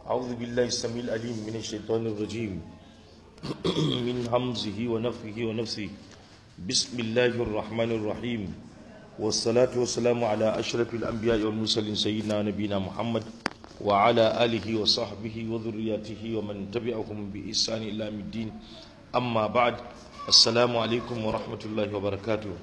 أعوذ بالله السميع العليم من الشيطان الرجيم من همزه ونفخه ونفسه بسم الله الرحمن الرحيم والصلاة والسلام على أشرف الأنبياء والمرسلين سيدنا نبينا محمد وعلى آله وصحبه وذرياته ومن تبعهم بإحسان إلى يوم الدين أما بعد السلام عليكم ورحمة الله وبركاته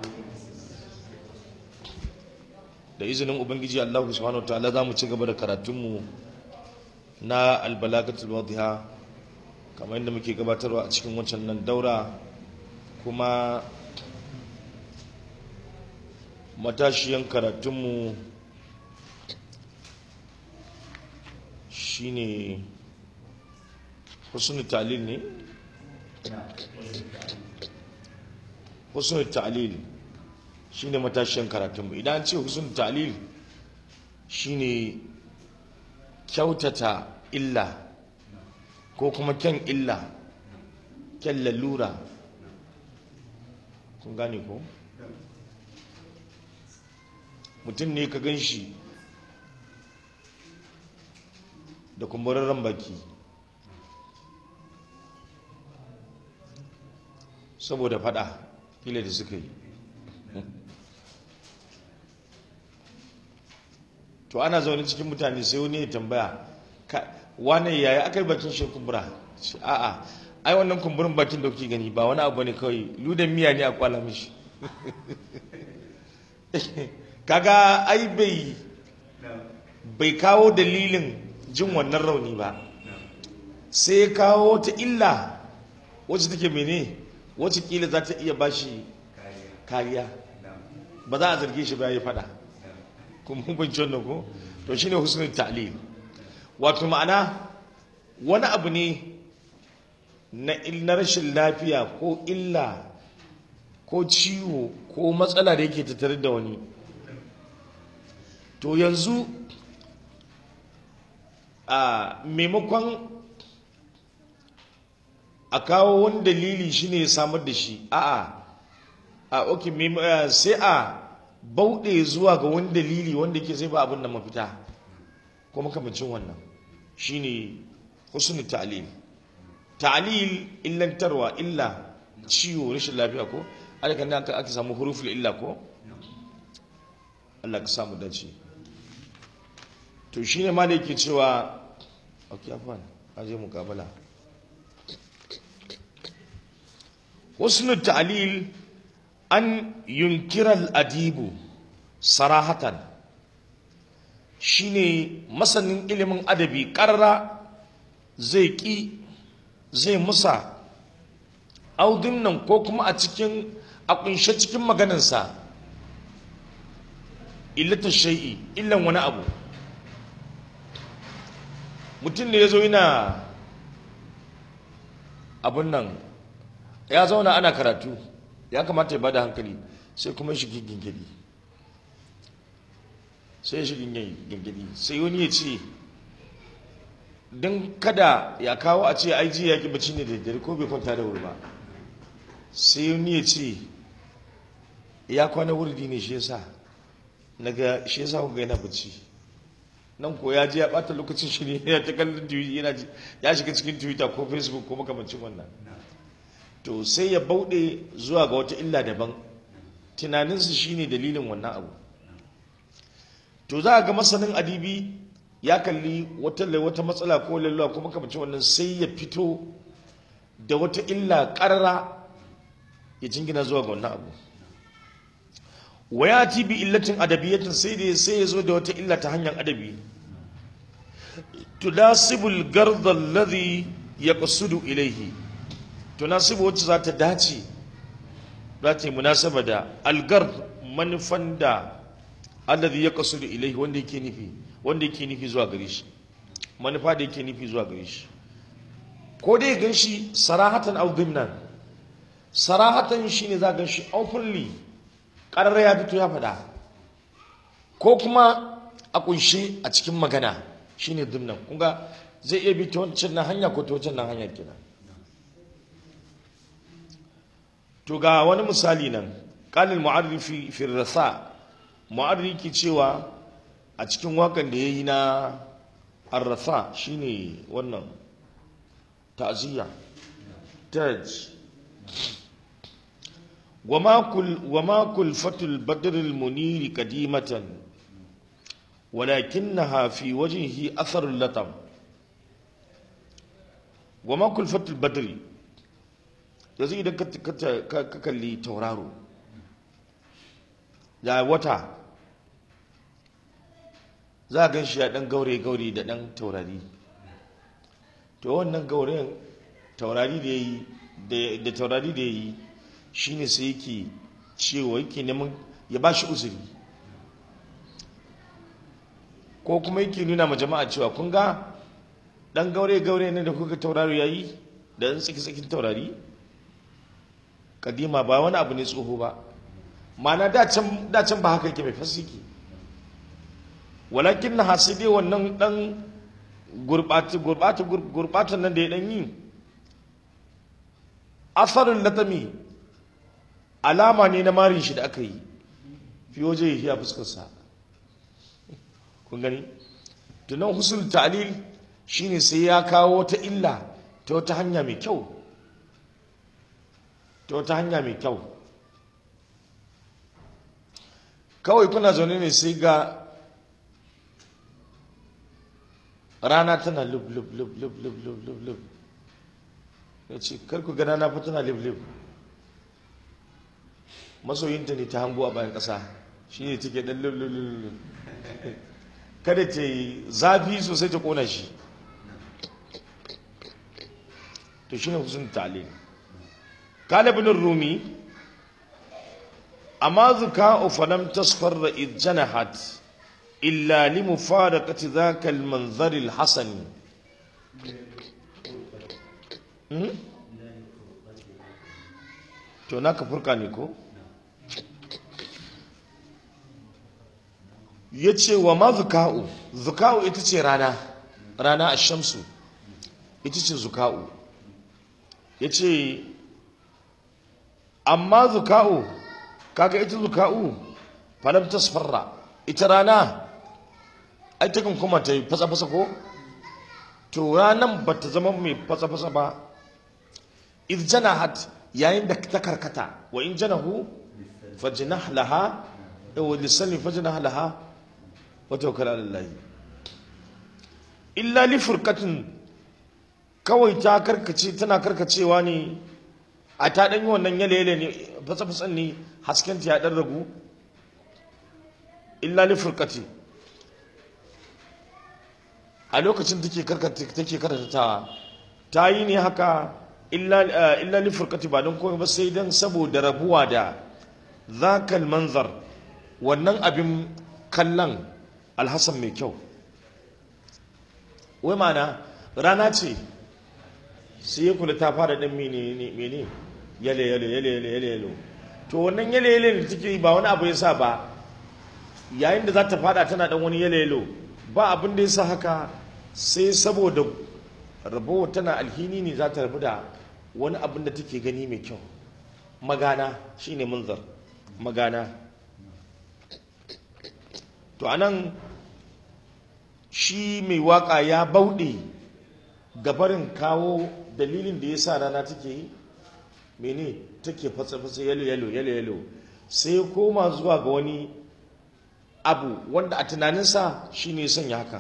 da izinin ubangiji Allah subhanahu wataala za mu ci gaba da karatunmu na albalagatul wadhiha kamar yadda muke gabatarwa a cikin wancan nan daura kuma matashiyan karatunmu shine husnul ta'lil ne husnul ta'lil shine matashiyan karatunmu idan an ce husnul ta'lil shine kyautata illa ko kuma kyan illa kyan lalura kun gane ko mutum ne ka gan shi da kumburarren baki saboda fada kila da suka yi to ana zaune cikin mutane sai wani ya tambaya wane yaya aka yi bakin shi kumbura a'a ai wannan kumburin bakin da kuke gani ba wani abu ne kawai ludan miya ne a kwala mishi kaga ai bai bai kawo dalilin jin wannan rauni ba sai ya kawo ta illa wacce take mene wacce kila za ta iya bashi kariya ba za a zarge shi ba ya fada kuma hukunci wannan ko to shine husnul ta'lil wato ma'ana wani abu ne na rashin lafiya ko illa ko ciwo ko matsala da yake tattare da wani to yanzu a maimakon a kawo wani dalili shine ya samar da shi a'a a ok sai a bauɗe zuwa ga wani dalili wanda ke sai ba abin da mafita ko makamacin wannan shine husnul ta'lil ta'lil illantarwa illa ciwo rashin lafiya ko alaka ne aka aka samu huruful illa ko Allah ka samu dace to shine ma da yake cewa okay afwan aje mukabala husnul ta'lil an yunkira al-adibu sarahatan shine masanin ilimin adabi ƙarra zai ƙi zai musa audin nan ko kuma a cikin a kunshe cikin maganinsa illata shai'i illan wani abu mutum da ya zo yana abun nan ya zauna ana karatu ya kamata ya bada hankali sai kuma shi gingiri sai shi gingiri sai wani ya ce don kada ya kawo a ce aiji ya ki bacci ne da dare ko bai kwanta da wuri ba sai wani ya ce ya kwana wurdi ne shi yasa naga shi yasa kuka yana bacci nan ko ya je ya bata lokacin shi ne ya ta kallon yana ya shiga cikin twitter ko facebook ko makamancin wannan to sai ya bauɗe zuwa ga wata illa daban tunaninsu shine dalilin wannan abu to za a ga masanin adibi ya kalli wata wata matsala ko lalluwa ko makamacin wannan sai ya fito da wata illa ƙarara ya jingina zuwa ga wannan abu wa ya ti bi illatin adabiyatin sai da sai ya zo da wata illa ta hanyar adabi tudasibul garda alladhi yaqsudu ilayhi tunasibu wacce za ta dace za ta yi munasaba da algar manufan da alladhi ya kasu da ilaihi wanda yake nufi wanda yake nufi zuwa gare shi manufa da yake nufi zuwa gare shi ko dai gan shi sarahatan aw dimnan sarahatan shine za gan shi openly karara ya fito ya faɗa ko kuma a kunshe a cikin magana shine dimnan kunga zai iya bi ta wancan nan hanya ko ta wancan nan hanya kenan to ga wani misali nan qalil mu'arrifi fi rasa mu'arri ke cewa a cikin wakan da yayi na arrafa shine wannan ta'ziya taj وما كل وما كلفة البدر المنير قديمة ولكنها في وجهه أثر اللطم وما كلفة البدر yanzu idan ka kalli tauraro da wata za a gan shi a ɗan gaure-gaure da ɗan taurari to wannan gauren taurari da ya yi da taurari da ya yi shi ne sai yake cewa yake neman ya ba shi uzuri ko kuma yake nuna ma jama'a cewa kun ga ɗan gaure-gaure ne da kuka tauraro ya yi da ɗan tsaki-tsakin taurari kadima ba wani abu ne tsoho ba mana dacin ba haka yake mai fasiki walakin na hasidi wannan dan gurbata nan da ya dan yi asarin latami alama ne na marin shi da aka yi fi waje ya fuskarsa kun gani tunan husul ta'lil shine sai ya kawo ta illa ta wata hanya mai kyau ta wata hanya mai kyau kawai kuna zaune ne sai ga rana tana lub lub lub lub lub lub lub lub ya ce karku ga rana fa tana lub lub masoyinta ne ta hango a bayan ƙasa shi ne take ɗan lub lub lub kada ta yi zafi sosai ta ƙona shi to shi ne husn ta'lim قال ابن الرومي أما ذكاء فلم تصفر إذ جنحت إلا لمفارقة ذاك المنظر الحسن to naka furka ne ko ya ce wa ma zuka'u zuka'u ita ce rana rana a shamsu ita ce zuka'u ya ce amma zuka'u kaga ita zuka'u falam tasfarra ita rana ai ta kan kuma ta yi fasa-fasa ko to ranan ba ta zama mai fasa-fasa ba iz janahat yayin da ta karkata wa in janahu fajnah laha wa lisani fajnah laha wa tawakkal ala allah illa li furqatin kawai ta karkace tana karkacewa ne a ta ɗan yi wannan yale-yale ne fasa-fasan ne hasken ta ya ɗan ragu illa li furkati a lokacin take take karatawa ta yi ne haka illa li furkati ba don komai ba sai don saboda rabuwa da zakal manzar wannan abin kallon alhassan mai kyau wai mana rana ce sai ya kula ta fara ɗan mene yale yale yale yale yale yale to wannan yale yale da take yi ba wani abu ya sa ba yayin da za ta fada tana dan wani yale yale ba abin da ya sa haka sai saboda rabo tana alhini ne za ta rabu da wani abin da take gani mai kyau magana shine munzar magana to anan shi mai waka ya bauɗe gabarin kawo dalilin da ya sa rana take yi mene take fatsa-fatsa yalo yalo yalo yalo sai koma zuwa ga wani abu wanda a tunaninsa shi ne sanya haka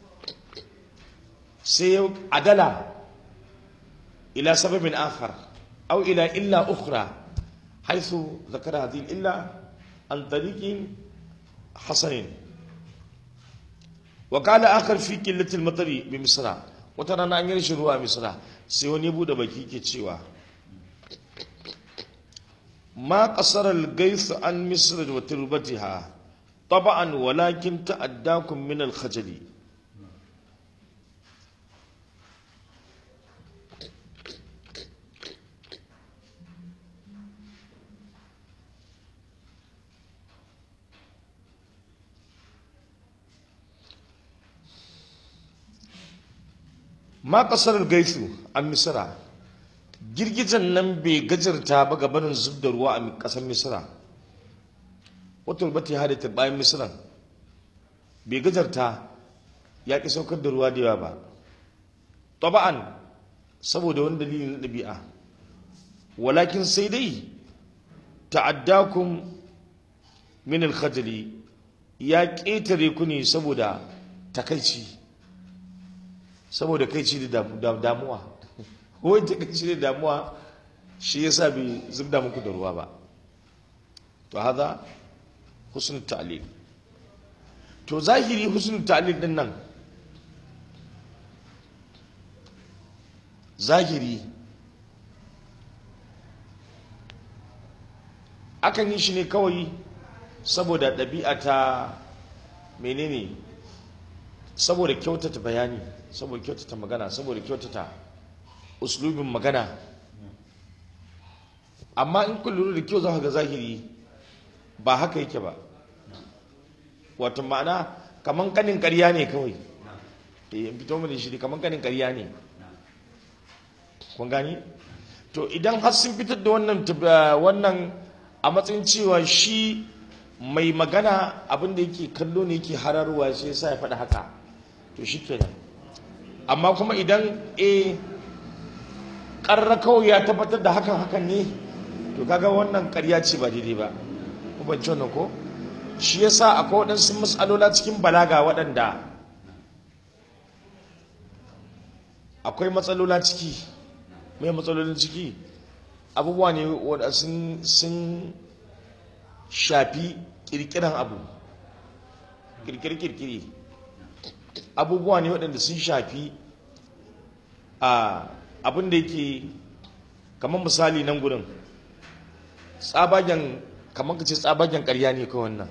sai adala ila sababin akhar au ila illa ukhra haithu zakara hadhihi illa an tariqin hasanin wa qala akhar fi qillati al-matari bi misra wata rana an yi rashin ruwa a misra sai wani bude baki ke cewa ma kasar al-gais an misra wa turbatiha taba'an walakin ta'addakum min al-khajali ma kasar gaisu a misira girgijen nan bai gajarta ba gabanin zub da ruwa a kasar misira wata rubata ya hada bayan misiran bai gajarta ya ƙi saukar da ruwa da yawa ba taba'an saboda wani dalili na ɗabi'a walakin sai dai ta'addakum min al-khajli ya ƙetare ku ne saboda takaici saboda kaici da damuwa wai takaici da damuwa shi yasa bai zubda muku da ruwa ba to haza husnul ta'lil to zahiri husnul ta'lil din nan zahiri akan yi shi ne kawai saboda ɗabi'a ta menene saboda kyautata bayani saboda kyautata magana saboda kyautata uslubin magana amma in kun lura da kyau za ka ga zahiri ba haka yake ba wato ma'ana kaman kanin ƙarya ne kawai eh in fito mana shi kaman kanin ƙarya ne kun gani to idan har sun fitar da wannan wannan a matsayin cewa shi mai magana abin da yake kallo ne yake hararwa sai sa ya faɗi haka to shi kenan amma kuma idan e ƙarra kawai ya tabbatar da hakan hakan ne to kaga wannan ƙarya ce ba daidai ba ku banci wannan ko shi yasa akwai waɗansu matsalola cikin balaga waɗanda akwai matsalola ciki mai matsalolin ciki abubuwa ne wadda sun shafi kirkiran abu kirkiri-kirkiri abubuwa ne waɗanda sun shafi a abin da yake kamar misali nan gudun tsabagen kamar ka ce tsabagen ƙarya ne kawai wannan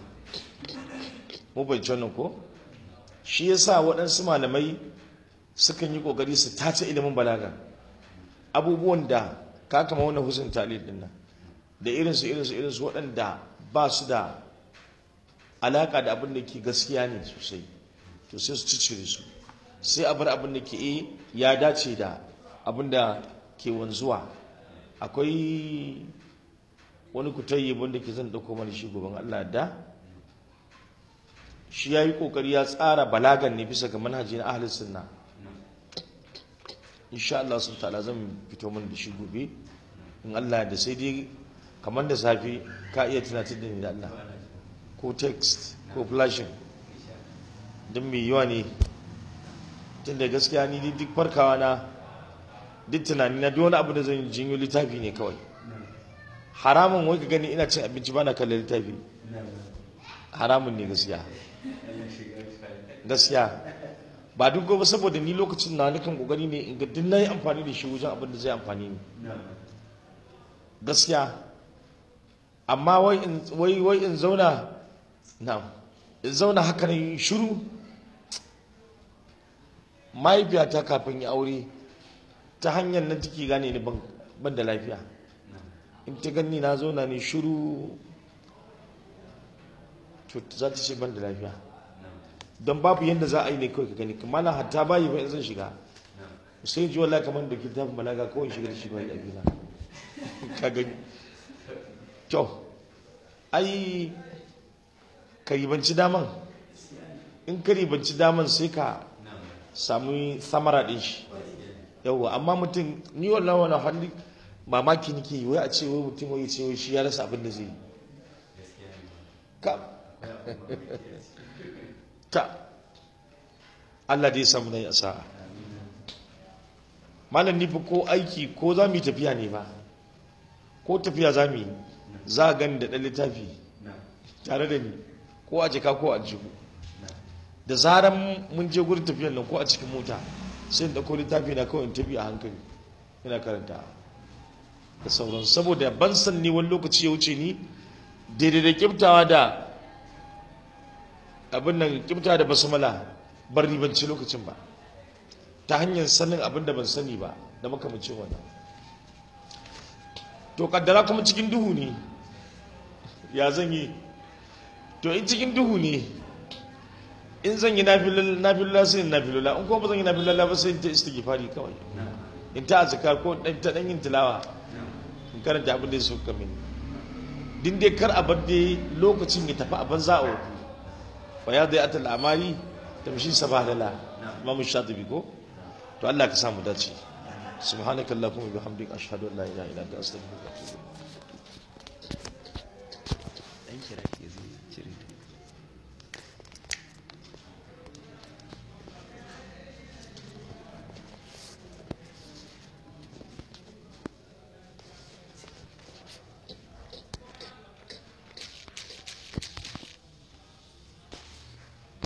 mu bai wannan ko shi yasa waɗansu malamai sukan yi ƙoƙari su tace ilimin balaga abubuwan da ka kama wannan husn talib din nan da irinsu irinsu irinsu waɗanda ba su da alaƙa da abin da ke gaskiya ne sosai to sai su cicire su sai a bar abin da ke e ya dace da abin da ke wanzuwa akwai wani kutayyi wanda ke zan ɗauko mana shi gaban Allah da shi ya yi ƙoƙari ya tsara balagan ne bisa ga manhaji na ahalin sunna insha Allah sun ta'ala zan fito mana da shi gobe in Allah da sai dai kamar da safi ka iya tunatar da ni da Allah ko text ko flashing don mai yawa ne tun da gaskiya ni duk farkawa na duk tunani na duk wani abu da zan jinyo littafi ne kawai haramun wai ka gani ina cin abinci bana kallon littafi haramun ne gaskiya gaskiya ba duk gobe saboda ni lokacin na nukan kokari ne in ga duk na yi amfani da shi wajen abin da zai amfani ni gaskiya amma wai in zauna na in zauna haka ne shiru mahaifiyata kafin ya aure ta hanyar nan take gane ni ban da lafiya in ta gani na zauna ne shiru to za ta ce ban da lafiya don babu yadda za a yi ne kawai ka gani kuma na hatta bayi ba in zan shiga sai ji wallahi kamar da kitabun balaga kawai shiga da shi ba da abina ka gani kyau ai ka ribanci daman in ka ribanci daman sai ka samu samara ɗin shi yauwa amma mutum ni wallah wani hannu mamaki nake yi wai a ce wai mutum wai ce wai shi ya rasa abin da zai yi ka ta Allah dai samu na sa'a malam ni fa ko aiki ko za mu yi tafiya ne ba ko tafiya za mu yi za a gani da ɗan littafi tare da ni ko a jika ko a jihu da zaran mun je gurin tafiyan nan ko a cikin mota sai in ɗauko littafi na kawai in tafi a hankali ina karanta da sauran saboda ban san ni wani lokaci ya wuce ni daidai da kiftawa da abin nan kiftawa da basmala bar ribanci lokacin ba ta hanyar sanin abin da ban sani ba da makamacin wannan to kaddara kuma cikin duhu ne ya zan yi to in cikin duhu ne in zan yi nafilula sai in nafilula in kuma ba zan yi nafilula ba sai in ta istighfari kawai in ta azkar ko ta dan yin tilawa in karanta abin da ya suka mini din dai kar a bar dai lokacin ya tafi a banza a wofi fa ya dai atal amali tamshi sabadala imamu shatibi ko to Allah ka samu dace subhanakallahumma bihamdika ashhadu an la ilaha illa anta astaghfiruka wa atubu ilaik dan kira ke zai cire ta